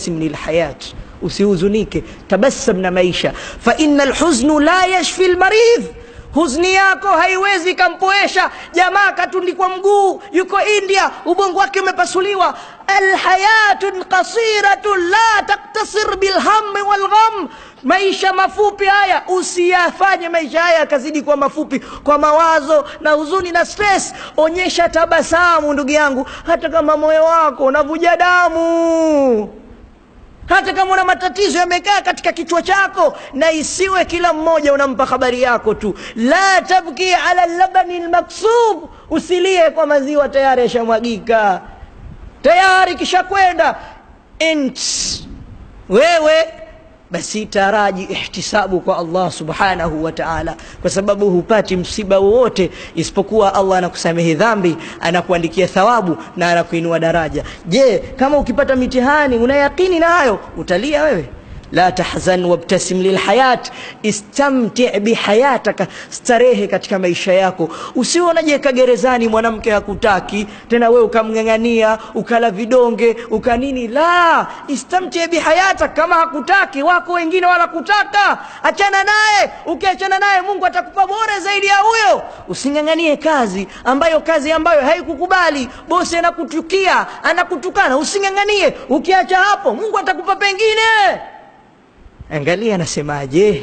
wabtasim lilhayat usihuzunike tabassam na maisha fa ina lhuznu la yashfi lmaridh huzni yako haiwezi kampoesha jamaa katundikwa mguu yuko india ubongo wake umepasuliwa alhayatun qasiratun la taktasir bilhammi walgham maisha mafupi haya usiyafanye maisha haya yakazidi kuwa mafupi kwa mawazo na huzuni na stress onyesha tabasamu ndugu yangu hata kama moyo wako unavuja damu hata kama una matatizo yamekaa katika kichwa chako na isiwe kila mmoja unampa habari yako tu la tabki ala labani lmaksub usilie kwa maziwa tayari yashamwagika tayari kishakwenda int wewe basi taraji ihtisabu kwa allah subhanahu wa taala kwa sababu hupati msiba wowote isipokuwa allah anakusamehe dhambi anakuandikia thawabu na anakuinua daraja je kama ukipata mitihani una yaqini nayo utalia wewe la tahzan wabtasim lilhayat istamti bihayataka starehe katika maisha yako usiwe unajiweka gerezani mwanamke hakutaki tena wewe ukamng'ang'ania ukala vidonge ukanini la istamti bihayatak kama hakutaki wako wengine wala kutaka achana naye ukiachana naye mungu atakupa bora zaidi ya huyo using'ang'anie kazi ambayo kazi ambayo haikukubali bosi anakuchukia anakutukana using'ang'anie ukiacha hapo mungu atakupa pengine angalia anasemaje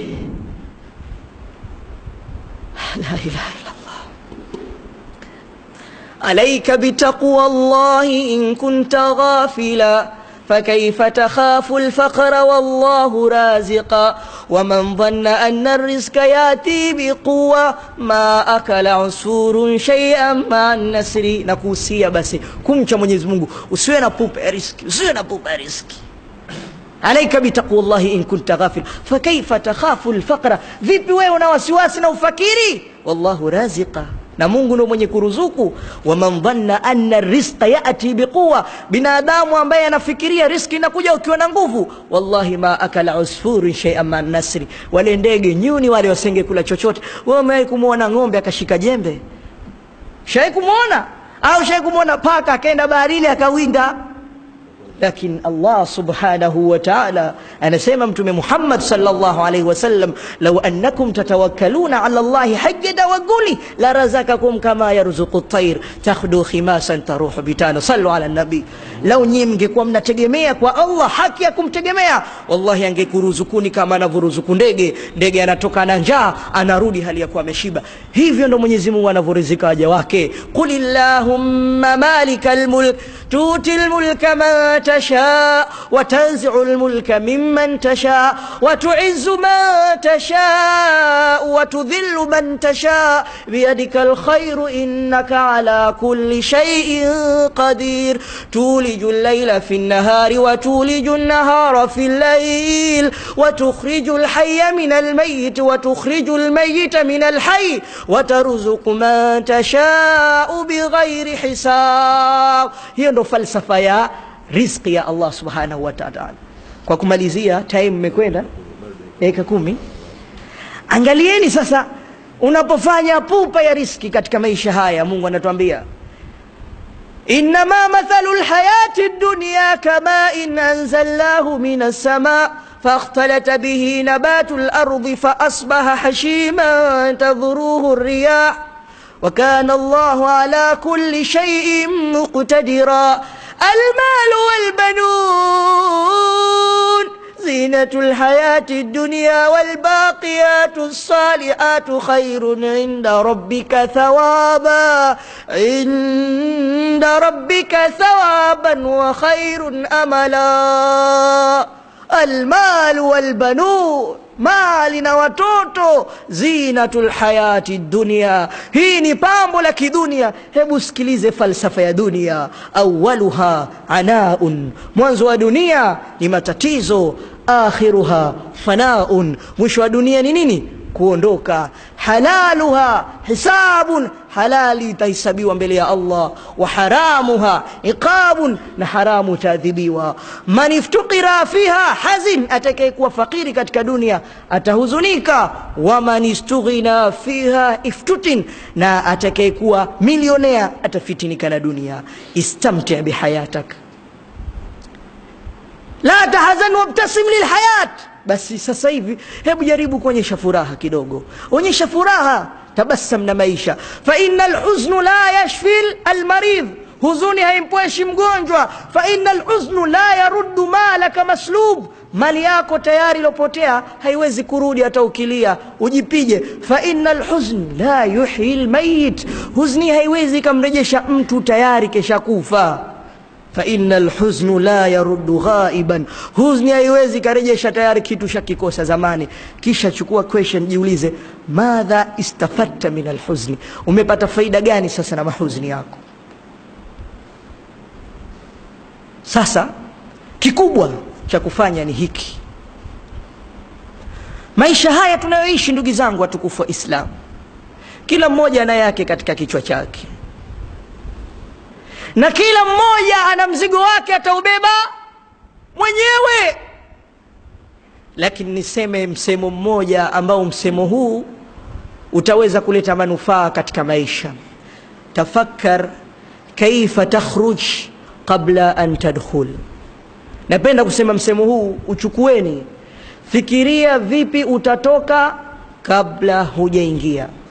la ilaha illallah alaika bitaqwa llahi in kunta ghafila فكيف تخاف الفقر والله رازقا ومن ظن أن الرزق يأتي بقوة ما أكل عصفور شيئا مع النسر نكوسيا بس كمcha Mwenyezi Mungu usiwe na pupa ya riski usiwe na pupa ya riski alaika bitaqwa llahi in kunta ghafil fakaifa takhafu lfaqra vipi wewe una wasiwasi na ufakiri wallahu raziqa na mungu ndo mwenye kuruzuku waman dhanna anna rizqa yati biquwa binadamu ambaye anafikiria riski inakuja ukiwa na nguvu wallahi ma akala usfurun sheian ma nasri wale ndege nyuni wale wasenge kula chochote wewe umewahi kumwona ng'ombe akashika jembe shawai kumwona au shawai kumwona paka akaenda baharini akawinda lakini allah subhanahu wa taala anasema mtume muhammad salllahu alaihi wasallam lau annakum tatawakkaluna ala llahi haja tawakkuli la razakakum kama yarzuku tair takhdu khimasan taruhu bitana sallu ala nabii lau nyie mngekuwa mnategemea kwa allah haki ya kumtegemea wallahi angekuruzukuni kama anavyoruzuku ndege ndege anatoka na njaa anarudi hali ya kuwa ameshiba hivyo ndo mwenyezi mungu anavyorizika waja wake qul illahumma malika lmulk tuti lmulka man تشاء وتنزع الملك ممن تشاء وتعز من تشاء وتذل من تشاء بيدك الخير إنك على كل شيء قدير تولج الليل في النهار وتولج النهار في الليل وتخرج الحي من الميت وتخرج الميت من الحي وترزق من تشاء بغير حساب هي ndo falsafa ya riziki ya allah subhanahu wa taala kwa kumalizia time imekwenda dakika kumi angalieni sasa unapofanya pupa ya riski katika maisha haya mungu anatuambia إنما مثل الحياة الدنيا كماء أنزلناه من السماء فاختلط به نبات الأرض فأصبح حشيما تذروه الرياح وكان الله على كل شيء مقتدرا المال والبنون زينة الحياة الدنيا والباقيات الصالحات خير عند ربك ثوابا عند ربك ثوابا وخير أملا المال والبنون mali na watoto zinatul hayati dunia hii ni pambo la kidunia hebu sikilize falsafa ya dunia awaluha anaun mwanzo wa dunia ni matatizo akhiruha fanaun mwisho wa dunia ni nini kuondoka halaluha hisabun halali itahesabiwa mbele ya allah wa haramuha iqabun na haramu itaadhibiwa man iftukira fiha hazin atakayekuwa fakiri katika dunia atahuzunika waman istughina fiha iftutin na atakayekuwa milionea atafitinika na dunia istamti bihayatak la tahzan wabtasim lilhayat basi sasa hivi hebu jaribu kuonyesha furaha kidogo onyesha furaha tabassam na maisha fa inna lhuznu la yashfi almaridh huzuni haimpoeshi mgonjwa fa inna lhuznu la yaruddu malaka maslub mali yako tayari ilopotea haiwezi kurudi hata ukilia ujipige fa inna lhuzn la yuhyi lmayit huzni haiwezi ikamrejesha mtu tayari kesha kufa fa inna lhuznu la yaruddu ghaiban huzni haiwezi ikarejesha tayari kitu shakikosa zamani kisha chukua question jiulize madha istafadta min alhuzni umepata faida gani sasa na mahuzni yako sasa kikubwa cha kufanya ni hiki maisha haya tunayoishi ndugu zangu watukufu wa islam kila mmoja ana yake katika kichwa chake na kila mmoja ana mzigo wake ataubeba mwenyewe lakini niseme msemo mmoja ambao msemo huu utaweza kuleta manufaa katika maisha tafakkar kaifa takhruj qabla an tadkhul napenda kusema msemo huu uchukueni fikiria vipi utatoka kabla hujaingia